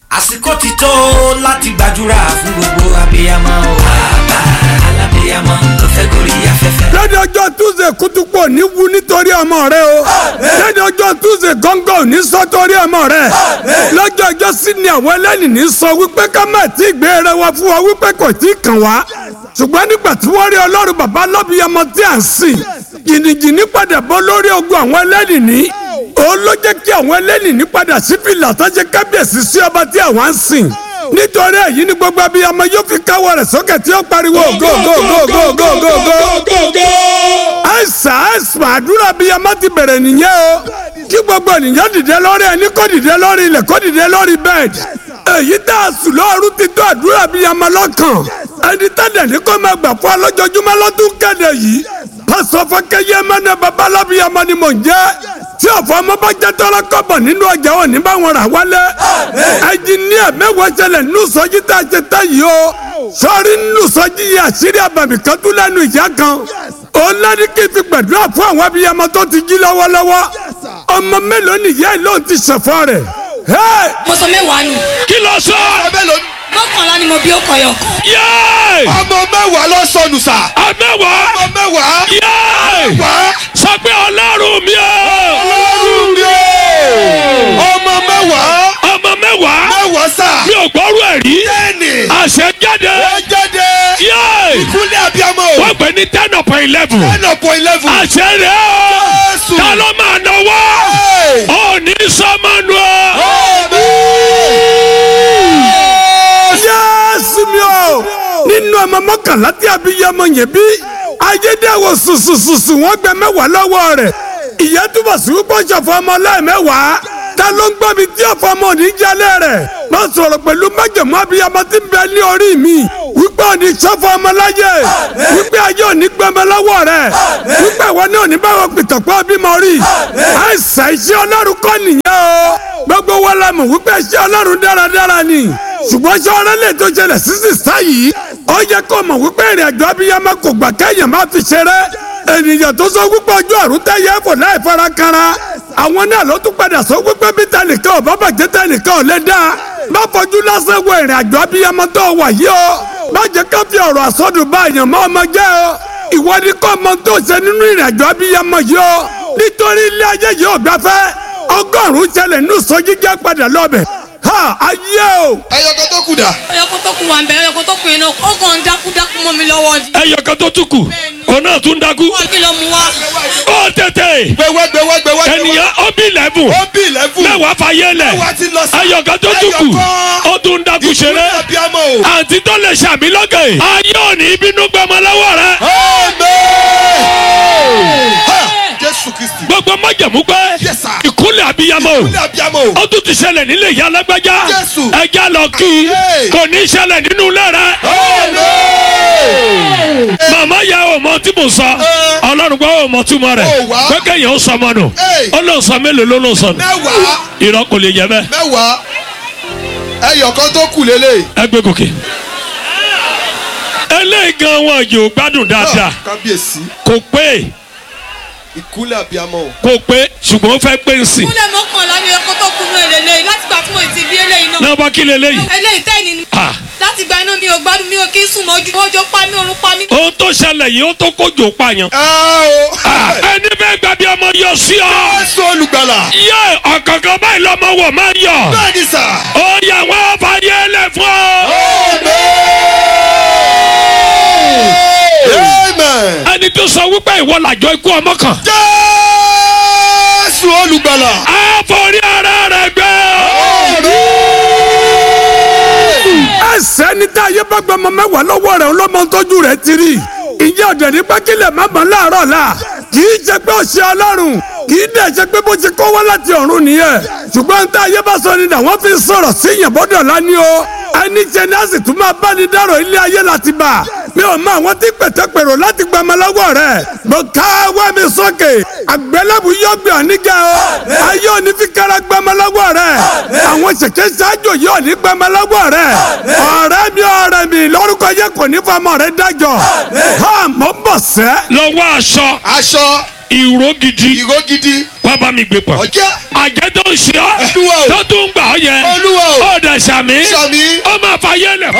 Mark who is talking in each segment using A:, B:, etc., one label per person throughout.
A: àsìkò ti tó láti gbàdúrà fún gbogbo abiyamọ o. bàbá alábiyamọ tó fẹ́ gorí afẹ́fẹ́.
B: lẹ́ni ọjọ́ túnṣe kútúpọ̀ ní wu nítorí ọmọ rẹ o lẹ́ni ọjọ́ túnṣe gángan ò ní sọ torí ọmọ rẹ lọ́jọ́ ọjọ́ sí ni àwọn ẹlẹ́ni ní sọ wípé ká má tí ì gbé rẹ wá fún wa wípé kò tí ì kàn wá ṣùgbọ́n nígbà tí wọ́n rí ọlọ́run bàbá lọ́bìyamọ tí à ń sìn jìnnìjìnnì padà bọ́ lórí ogun àwọn ẹlẹ́ni ní òun ló jẹ́ kí àwọn ẹlẹ́ni ní padà sí fìlà tó ṣe kábíyèsí sí ọba tí àwọn ń sìn nítorí èyí ni gbogbo abiyamọ yóò fi káwọ́ rẹ̀ sókè tí ó pariwo go go go go go go go àìsàn àìsàn àdúrà abiyamọ ti bẹ̀rẹ̀ nìyẹn o kí gbogbo ènìyàn dìde lórí ẹni kó dìde lórí ilẹ̀ kó dìde lórí bẹ́ẹ̀dì èyí tá a sùn lọ́ọ̀rù ti tó àdúrà abiyamọ lọ́kàn ẹni tẹ́lẹ̀ ní kó máa gbà fún alójoojúmọ́ lọ́dún kéde yìí pásọ fọkẹyẹ mẹ́nà babalábíyamọ ni mò ń jẹ́ tí ọ̀fọ̀ ọmọ bá jẹ́ tọ́lá kọ́bọ̀ nínú ọjà òní bá wọn rà wálé ẹnjìníà mẹ́wàá ṣẹlẹ̀ nínú sọ́jí tá a ṣe tẹ́ yìí o sọ́ọ́rí nínú sọ́jí yìí àṣírí àbàmì kan tún lẹ́nu ìyá kan òun lẹ́ni kí n fi gbàdúrà fún àwọn abiyamọ tó ti jí lọ́wọ́lọ́wọ́ ọmọ mélòó nìyá ẹ̀ ló ti ṣẹ̀fọ́ rẹ̀
C: mo sọ mẹ́wàá nù
D: kí ló sọ.
C: mọ́kànlá ni mo bí ó kọyọ̀ kan.
D: yéé
E: ọmọ mẹ́wàá lọ sọnù sà.
D: àmẹ́wàá
E: ọmọ mẹ́wàá.
D: yéé
E: wá.
D: sọ pé ọlọ́run mi o
E: ọlọ́run mi o. ọmọ mẹ́wàá.
D: ọmọ mẹ́wàá
E: mẹ́wàá sà.
D: mi ò gbọ́rú ẹ̀ rí
E: bẹ́ẹ̀ni.
D: àṣẹ jáde
E: ó jáde.
D: yéé
E: ìkúlẹ̀ abiyamọ o.
D: wọ́n pè ní ten upon eleven
E: ten upon eleven.
D: àṣẹ rẹ̀ o
E: Jésù.
D: ta ló máa náwó
E: Hey.
D: ò ní sọmọnù
B: yéésù mi o nínú ọmọ mọ́kànlá tí abiyamọ yẹn bí ayédèwò sùsùsùsù wọ́n gbẹ mẹ́wàá lọ́wọ́ rẹ̀ ìyá túbọ̀ sí wípé ṣọ̀fọ̀ ọmọ lẹ́ẹ̀mẹ́wàá ta ló ń gbọ́ mi tí ọ̀fọ̀ ọmọ òní jalè rẹ̀ má sọ̀rọ̀ pẹ̀lú májèmú abiyamọ tí ń bẹ ní orí mi wípé òní ṣọ̀fọ̀ ọmọ láyé wípé ayé òní gbẹmọ lọ́wọ́ rẹ̀ wípé ìwọ ní òní báwọn pìtàpọ̀ bímọ rí àìsàn iṣẹ́ ọlọ́run kọ́ nìyẹn o gbogbo wa la mọ̀ wípé iṣẹ́ ọlọ́run dáradára ni ṣùgbọ́n ṣé ọ̀rẹ́ lè tó ṣẹlẹ̀ sísì sáyìí ó yẹ kó mọ̀ wípé ìrìn àjò abiyamọ kò gbà kẹ́yìn má fi ṣeré ènìyàn tó sọ wípé ọjọ́ àrùn tẹ́yẹ fò láì fara kanra àwọn náà ló tún padà sọ wípé bí tẹnìkan ò bá bàjẹ́ tẹnìkan ò lè dá má fojú lásán wo ìrìn àjò abiyamọ tó wà yìí o má jẹ́ ká fi ọ̀rọ̀ àsọdùn bá èèyàn mọ́ ọmọ jẹ́ o ìwọ ni kò mọ tó ṣe nínú ìrìn àjò abiyamọ yìí o nítorí ilé ayé yìí ò gbafẹ́ ọgọ́rùn-ún ṣẹlẹ̀ nínú sọ́jí jẹ́ padà lọ́bẹ̀ ha ayé o.
E: ẹyọkọ tó kù dà.
C: ọyọkọ tó kù wà ń bẹ ọyọkọ tó kù yẹn náà ó kàn ń dákú dákú mọ́ mi lọ́wọ́ ni.
D: ẹyọ kan tó tún kù òun náà tún dákú
C: wọ́n kí ló mú wá.
D: ó tètè
E: gbẹwẹ gbẹwẹ gbẹwẹ.
D: ènìyàn ó bí eleven
E: ó bí eleven.
D: mẹ́wàá fàyè lẹ̀
E: mẹ́wàá ti lọ sí.
D: ẹyọ kan tó tún kù
E: Ẹyọkan.
D: ó tún dákú ṣeré
E: ìkúlẹ̀ abiyamọ o.
D: àǹtí tó lè ṣàmì lókè ayé òní bínú gbọmọ lọ́wọ́ rẹ
E: Amen. Ha! Jésù Kristi.
D: gbogbo májẹ̀mú pé
E: Yes, sir.
D: ìkúnlẹ̀ abiyamọ o
E: ìkúlẹ̀ abiyamọ o.
D: ó tún ti ṣẹlẹ̀ nílé ìyá alágbájá
E: Jésù.
D: ẹja lọ kí
E: Hey.
D: kò ní ṣẹlẹ̀ nínú ilé rẹ
E: Amen.
D: màmá yẹ ọmọ tí mo sọ ọlọ́run gbọ́ ọmọ túmọ̀ rẹ̀
E: Ó wá.
D: pé kéèyàn ó sọmọ nù
E: Hey.
D: ó lọ sọ mélòó ló lọ sọ nù
E: mẹ́wàá
D: irọ́ kò lè yẹ bẹ́ẹ̀
E: mẹ́wàá ẹyọkọ tó kù lélẹ̀.
D: ẹ gbé gòkè eléyìí gan wọn yóò gbádùn dáadáa
E: kábíyèsí
D: kò pé
E: ìkúlẹ̀ abiyamọ o.
D: kò pé ṣùgbọ́n ó fẹ́ pé ń sìn
C: kúlẹ̀ mọ́kànlá ni ọyọkọ tó kù náà lélẹ́yìn láti gbà tí mo ti bí eléyìí náà.
D: náà bá kí leléyìí
C: eléyìí tẹ́ni ni.
D: Ah.
C: láti gba inú mi ò gbádùn mi ò kí ń sùn mọ́jú ọjọ́ pa mí orun pa mí.
D: ohun tó ṣẹlẹ̀ yìí ó tó kójò pààyàn
E: ẹ o.
D: Ah, ẹni bẹ́ẹ̀ gbàbí ọmọ yọ sí ọ
E: Jésù olùgbàlà.
D: yẹ ọ̀kọ̀ọ̀kan báyìí lọ́mọ wọ̀ máa ń yọ
E: bẹ́ẹ̀ni sà.
D: ó yà wọ́n fàyè lẹ̀ fún ọ.
E: Amen.
D: ẹni tó sọ wípé ìwọ làjọ ikú ọmọ kan
E: Jésù olùgbàlà.
D: á forí ara rẹ̀ gbé
B: ẹsẹ̀ ní tá a yẹ bá gba ọmọ mẹ́wàá lọ́wọ́ rẹ̀ ọlọ́mọ tọ́jú rẹ̀ ti rí ìyá ọ̀dẹ̀ ní pákílẹ̀ má bọ̀ láàárọ̀ la kì í ṣe pé ó ṣe ọlọ́run kì í dẹ̀ ṣe pé bó ṣe kó wá láti ọ̀run nìyẹn ṣùgbọ́n tá a yẹ bá sọ ni dà wọ́n fi sọ̀rọ̀ sí yẹn bọ́dọ̀ lání o ẹni jẹ ní a sì tún máa bá ní dárò ilé ayé láti bá mi ò mọ àwọn tí pẹ̀tẹ́pẹ̀rọ láti gba ọmọ lọ́wọ́ rẹ̀ mo ká wá mi sókè àgbélébù yóò gbé ọ níjà o ayé òní fi kára gba ọmọ lọ́wọ́ rẹ̀ àwọn ṣẹ̀kẹ́ ṣáájú yóò ní gba ọmọ lọ́wọ́ rẹ̀ ọ̀rẹ́ mi ọ̀rẹ́ mi lórúkọ yẹ kò ní fọmọ rẹ̀ dájọ́ ha mo ń bọ̀ sẹ́.
D: lọ́wọ́ aṣọ
E: aṣọ
D: ìró gidi
E: ìró gidi
D: wá bá mi gbé pọ̀
E: ọjọ́
D: àjẹ́ tó ń ṣe ọ́
E: Olúwa o.
D: tó tún gbà ọ́ yẹn
E: Olúwa o.
D: ó dẹ̀ dẹ̀ sàmí
E: sàmí.
D: ó máa fa yẹlẹ̀.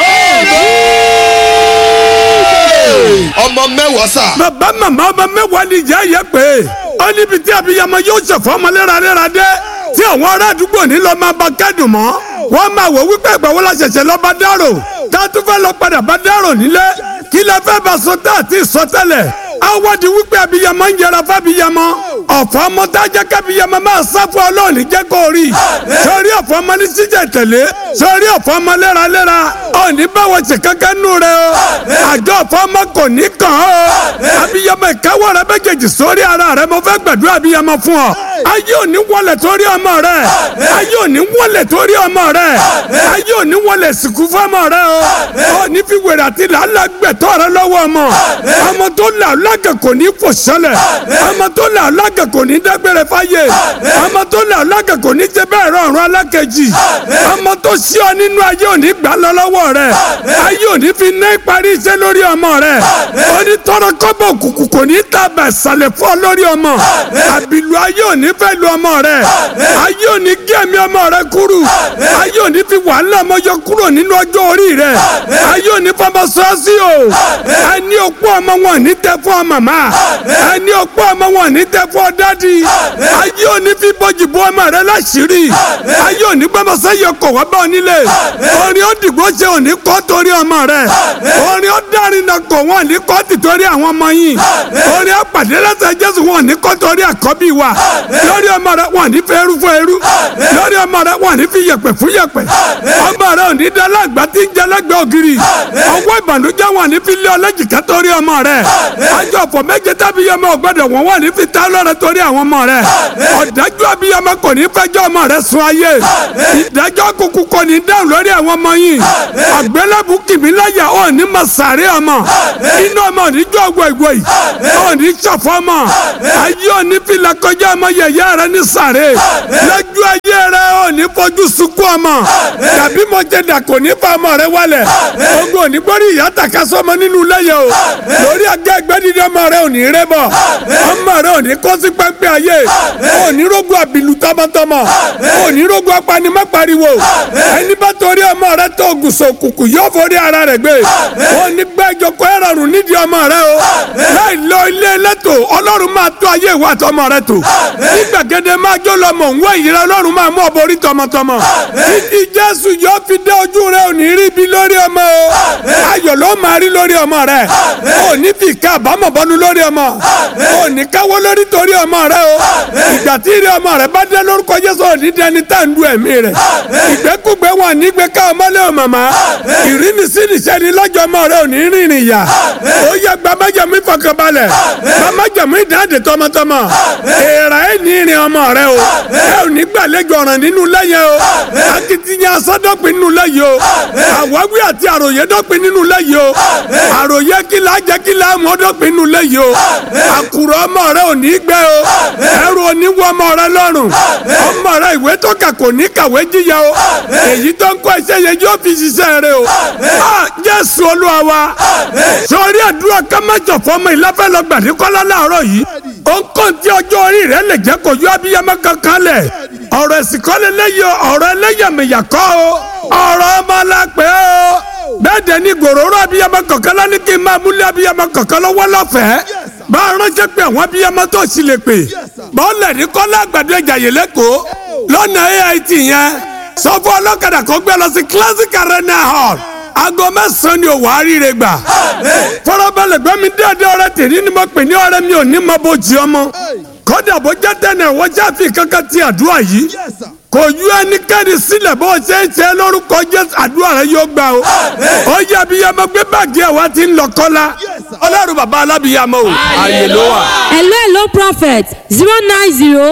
E: ọmọ mẹ́wàá sà.
B: bàbá màmá ọmọ mẹ́wàá ni ìyá yẹ pé ó níbi tí abiyamọ yóò ṣẹ̀fọ́ ọmọ léraléra dé tí àwọn ará àdúgbò ní lọ́ọ́ máa bá kẹ́dùn mọ́ wọ́n máa wò wípé ìgbàwó la ṣẹ̀ṣẹ̀ lọ́ọ́ bá dárò tá a tún fẹ́ lọ padà bá dárò nílé kí lẹ fẹ́ bá sọ tá àti sọ tẹ́lẹ̀ awọ́di wípé abiyamọ ń yẹra fábiyamọ ọ̀fọ̀ ọmọ tá a jẹ́ kábiyamọ máa sá fún ọlọ́ọ̀ni jẹ́ kó rí sórí ọ̀fọ̀ ọmọ ní síjẹ̀ tẹ̀lé sórí ọ̀fọ̀ ọmọ léraléra ọ̀ní báwo ṣe kankan nù rẹ o àjọ ọ̀fọ̀ ọmọ kò ní kàn ọ́ abiyamọ ìkáwọ́ rẹ méjèèjì sórí ara rẹ mo fẹ́ gbàdúrà abiyamọ fún ọ ayé òní wọlé torí ọmọ rẹ ayé òní wọlé torí ọmọ rẹ ayé òní wọlé sìnkú fọmọ rẹ o òní fi wèrè àti làálàá gbẹ̀tọ́ rẹ lọ́wọ́ ọmọ ọmọ tó là lágẹ̀ kò ní fò sẹ́lẹ̀ ọmọ tó là lágẹ̀ kò ní dágbére fáyé ọmọ tó là lágẹ̀ kò ní jẹ bẹ́ẹ̀ rọrùn alákejì ọmọ tó sí ọ nínú ayé òní gbà lọ lọ́wọ́ rẹ ayé òní fi ná ìparí iṣẹ́ lórí ọmọ rẹ òní tọrọ kọ́bọ̀ òkùnkùn kò ní tàbẹ̀ sàlẹ̀ fún ọ lórí ọmọ àbìlú ayé òní fẹ́ lu ọmọ rẹ ayé òní gé ẹ̀mí ọmọ rẹ kúrú ayé òní fi wàhálà ọmọ yọ kúrò nínú ọjọ́ orí rẹ ayé òní fọmọ sọ́ọ́sì o ẹni òkú ọmọ wọn ní tẹ fún ọ màmá ẹni òkú ọmọ wọn ní tẹ fún ọ dádì ayé òní fi bọ́jì bọ́ ọmọ rẹ láṣìírí ayé òní gbọ́mọ sẹ́yìn ọkọ̀ wá bá ọ nílé orin ó dìgbò ṣe òní kọ́ torí ọmọ rẹ orin ó dárin náà kọ̀ wọ́n ní kọ́ tìtorí àwọn ọmọ yìí orin ó pàdé lẹ́sẹ̀ jésù wọn ní kọ́ torí àkọ́bí wa lórí ọmọ rẹ wọn ní fẹ́ eru fún eru lórí ọmọ rẹ wọn ní fi yẹ̀pẹ̀ fún yẹ̀pẹ̀ ọmọ rẹ ò ní dálàgbà tí ń jẹlẹgbẹ ògiri ọwọ́ ìbànújẹ́ wọn ní fi lé ọlẹ́jìká torí ọmọ rẹ àjọ ọ̀fọ̀ méje tábí yẹmọ ọgbọ́dọ̀ wọn wọn ní fi ta lọ́rẹ torí àwọn ọmọ rẹ ọ̀dájú abiyamọ kò ní fẹjọ́ ọmọ rẹ sun ayé ìdájọ́ kúkú kò ní dáhùn lórí àwọn ọmọ yìí àgbélébù kìmíláyà ò ní ma sàárẹ̀ ọmọ inú ọmọ ò ní jọ ọgbọ ìgbọ yìí ò ní sọfọ ọmọ ayé ò ní fi lakọjá ọmọ yẹyẹ rẹ ní sàárẹ̀ lójú ayé rẹ ò ní fojú sunkún ọmọ tàbí mo jẹ dà kò ní fa ọmọ rẹ wálẹ̀ ogun ò ní gbórí ìyá tàka sọmọ nínú lẹ́yẹ o lórí agá ẹgbẹ́ dídí ọmọ rẹ ò ní rẹ bọ̀ ọmọ rẹ ò ní kó sí pẹ́ńpẹ́ ayé ò ní rógun àbìlú tọmọtọmọ ò ní rógun apanimọ́pariwo ẹni bá torí ọmọ rẹ tó gùsọ̀ òkùnkùn yóò forí ara rẹ gbé ò ní gbẹ́jọ kó ẹ̀rọ̀rùn nídìí ọmọ rẹ o láì lọ ilé ẹlẹ́tò ọlọ́run máa tó ayé ìwà àtọmọ rẹ tó ní gbàgede máa jó lọmọ òun wẹ̀ yìí rẹ ọlọ́run máa mú ọ̀bọ orí tọmọtọmọ títí jésù yóò fi dé ojú rẹ ò ní rí ibi lórí ọmọ o ayọ̀ ló máa rí lórí ọmọ rẹ ò ní fi ká àbámọ̀ bọ́nu lórí ọmọ ò ní káwọ́ lórí torí ọmọ rẹ o ìgbà tí ìrì ọmọ rẹ bá dé lórúkọ jésù ò ní dẹni tá à ń du ẹ̀mí rẹ ìgbẹ́kùgbẹ́ wọn ní gbé ká ọmọlé o màmá ìrínisí nìṣẹ́ ni lọ́jọ́ ọmọ rẹ ò ní rìnrìn ìyà ó yẹ gbàmájàmú ìfọkànbalẹ̀ gbàmájàmú ìdáǹdè tọmọtọmọ èèrà ẹ̀ ní ìrìn ọmọ rẹ o ẹ ò ní gbàlejò ọ̀ràn nínú lẹ́yìn o akitiyan asọ́dọ̀pin nínú lẹ́yìn o àwáwí àti àròyé dọ́pin nínú lẹ́yìn o àròyé kìlá jẹ́ kìlá mọ́dọ́pin nínú lẹ́yìn o àkùrọ̀ ọmọ rẹ ò ní gbẹ o ẹrù oníwọ ọmọ rẹ lọ́rùn ọmọ rẹ ìwé tó kà kò ní kàwé jíya o èyí tó ń kọ́ iṣẹ́ yẹn yóò fi ṣiṣẹ́ rẹ o a Jésù Olúwa wa sọrí àdúrà kámẹ́jọ fọmọ ìlàfẹ́ lọ gbàdí kọ́lá láàárọ̀ yìí ó ń kàn tí ọjọ́ orí rẹ lè jẹ́ kó yọ abiyamọ kankan lẹ̀ ọ̀rọ̀ ẹ̀sìn kọ́lé lẹ́yìn ọ̀rọ̀ ẹlẹ́yàmẹ̀yà kọ́ o ọ̀rọ̀ ọmọ la pé o bẹ́ẹ̀ dẹ̀ ni gòròrò abiyamọ kankan lọ ní kí n máa múlẹ̀ abiyamọ kankan lọ́wọ́ lọ́fẹ̀ẹ́ bá a ránṣẹ́ pé àwọn abiyamọ tó sì lè pè bọ́ọ̀lẹ̀ ní kọ́lá àgbàdo ẹ̀jà yìí lẹ́kọ̀ọ́ lọ́nà AIT yẹn sọ fún ọlọ́kadà kó gbé lọ sí classic arena hall aago mẹ́sàn-án ni òwò àríire gbà fọlọ́bẹ̀lẹ̀ gbẹ́mi déédéé ọ̀rẹ́ tèmi ni mo pè ní ọ̀rẹ́ mi ò ní mọ bó jí ọmọ kódà bó jẹ́ tẹ́nẹ̀ wọ́n jáfi kankan ti àdúrà yìí kò yú ẹnikẹ́ni sílẹ̀ bó ṣe ń ṣe lórúkọ jésù àdúrà rẹ yóò gbà o ó yẹ abiyamọ gbé báàgì ẹ̀ wá ti ń lọ kọ́lá ọlọ́run bàbá alábìyamọ o ààyè ló wà.
F: hello hello prophet zero nine zero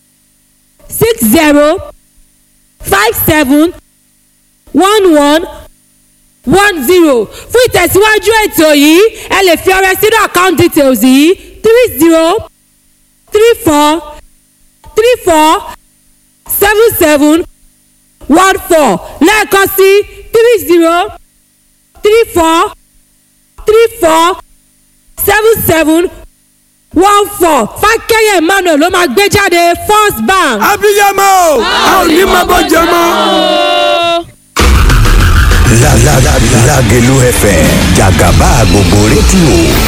F: six zero five seven one one one zero fún ìtẹ̀síwájú ètò yìí ẹ lè fi ọrẹ sínú account details yìí three zero three four three four seven seven one four lẹ́ẹ̀kan sí three zero three four three four seven seven one four fákẹ́yẹ̀ emmanuel ló máa gbé jáde first bank.
B: abiyamọ o a ò ní mọ bó jẹ mọ́.
G: Lágẹ̀lú FM jàgàbá gbogbo rédíò